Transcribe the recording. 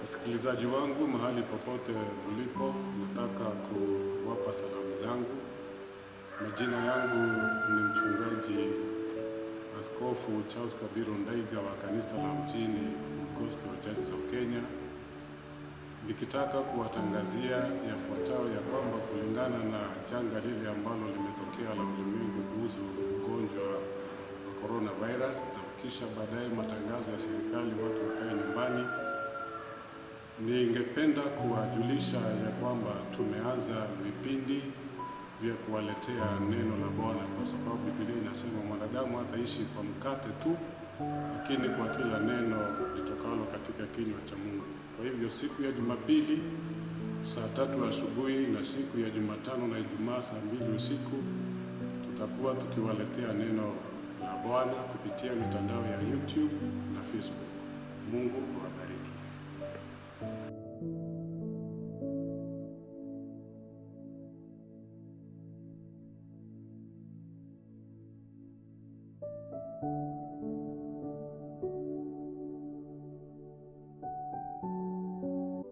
Wasikilizaji wangu mahali popote mlipo, nataka kuwapa salamu zangu. Majina yangu ni mchungaji Askofu Charles Kabiru Ndaiga wa kanisa la mjini Gospel Churches of Kenya, nikitaka kuwatangazia yafuatayo ya kwamba kulingana na janga lile ambalo limetokea la ulimwengu kuhusu ugonjwa wa coronavirus, na kisha baadaye matangazo ya serikali watu wakae nyumbani Ningependa kuwajulisha ya kwamba tumeanza vipindi vya kuwaletea neno la Bwana, kwa sababu Biblia inasema mwanadamu hataishi kwa mkate tu, lakini kwa kila neno litokalo katika kinywa cha Mungu. Kwa hivyo siku ya Jumapili saa tatu asubuhi na siku ya Jumatano na Ijumaa saa mbili usiku tutakuwa tukiwaletea neno la Bwana kupitia mitandao ya YouTube na Facebook. Mungu awabariki. thank you